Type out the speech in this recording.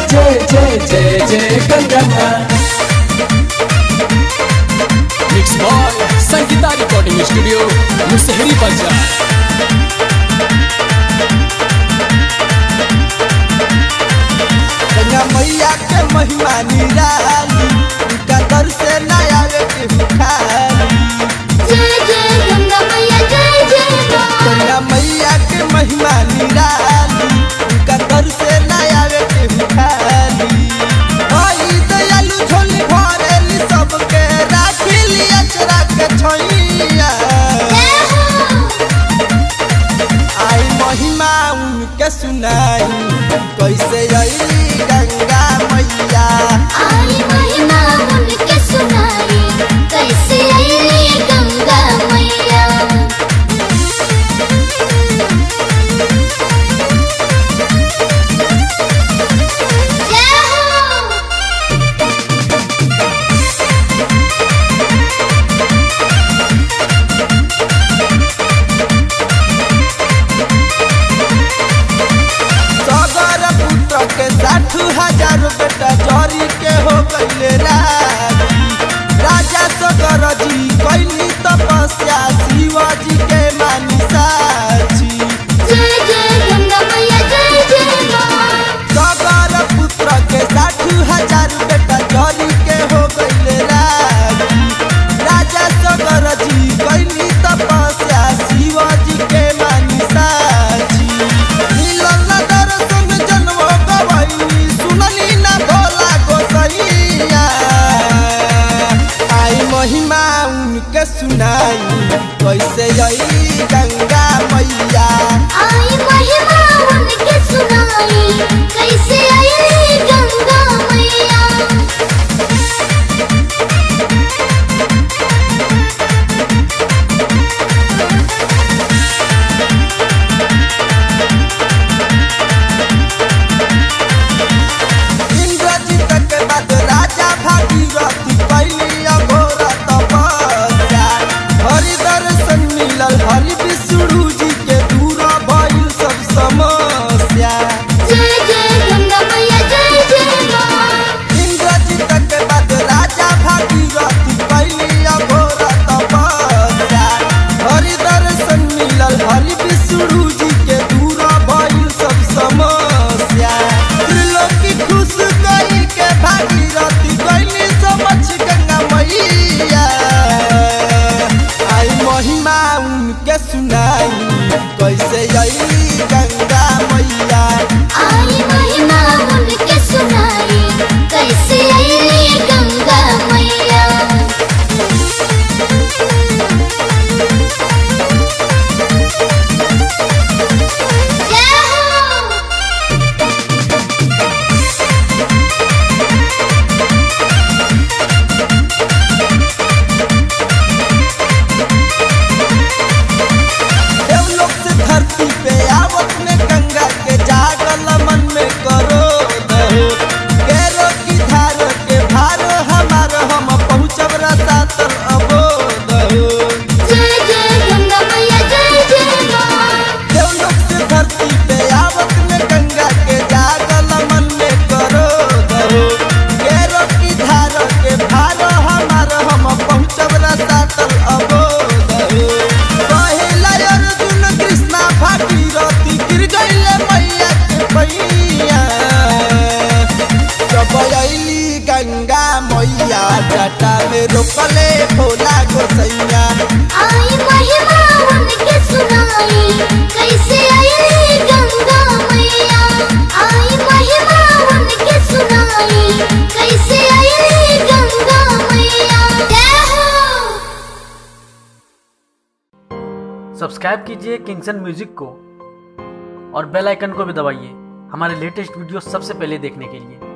जय जय जय जय गंगा माँ mix by Sangeeta recording studio Musahari बाजार गंगा मैया के महिमा निराली उनका दर से न आवे के भिखारी जय जय गंगा मैया जय जय माँ गंगा मैया के महिमा निराली उनका दर से न आवे के भिखारी आई दयालु झोली भरेली सबके राखिली अचरा के छैया जय हो आई महिमा उनके सुनाई कैसे आई गंगा मैया आई महिमा उनके सुनाई कैसे आई गंगा मैया जय हो सगर पुत्र के साठ हजार बेटा जरी के हो गईले राजी राजा सगर जी कैली तपस्या शिवाजी के मानी साची जय जय गंगा मैया जय जय माँ सगर पुत्र के साठ हजार बेटा जरी के हो गईले राजी राजा सगर जी कैली तपस्या शिवाजी के मानी साची मिलल न दर्शन जन्म गवई सुनली न भोला गोसैया आई महिमा उनके सुनाई कैसे आई गंगा मैया आई महिमा उनके सुनाई कैसे आई गंगा मैया इंद्रजीत के बाद राजा भागीरथी कैली अघोर तपस्या हरि दर्शन मिलल हरि विष्णु जी के दूर भइल सब समस्या जय जय गंगा मैया जय जय माँ इंद्रजीत के बाद राजा भागीरथी कैली अघोर तपस्या हरि दर्शन मिलल हरि विष्णु जी के दूर भइल सब समस्या त्रिलोकी खुश कई के भागीरथी कैली समझ गंगा मैया आई महिमा उनके सुनाई कैसे आई गंगा मैया आई महिमा उनके सुनाई कैसे आई गंगा मैया जय हो देवलोक से धरती पे आवत में गंगा के जागल मन में करो दहो केरो की धार के भार हमार हम पहुँचब रसा तर अबो दहो जय जय गंगा मैया जय जय माँ देवलोक से धरती पे आवत में गंगा के जागल मन में करो दहो केरो की धार के भार हमार हम पहुँचब रसा तर अबो दहो पहिला अर्जुन कृष्णा भागीरथी गिर गईले मैया के पैया जब अइली गंगा मैया जटा में रोकले भोला गोसैया आई महिमा उनके सुनाई कैसे आई गंगा मैया आई महिमा उनके सुनाई कैसे आई गंगा मैया जय हो सब्सक्राइब कीजिए किंगसन म्यूजिक को और बेल आइकन को भी दबाइए हमारे लेटेस्ट वीडियो सबसे पहले देखने के लिए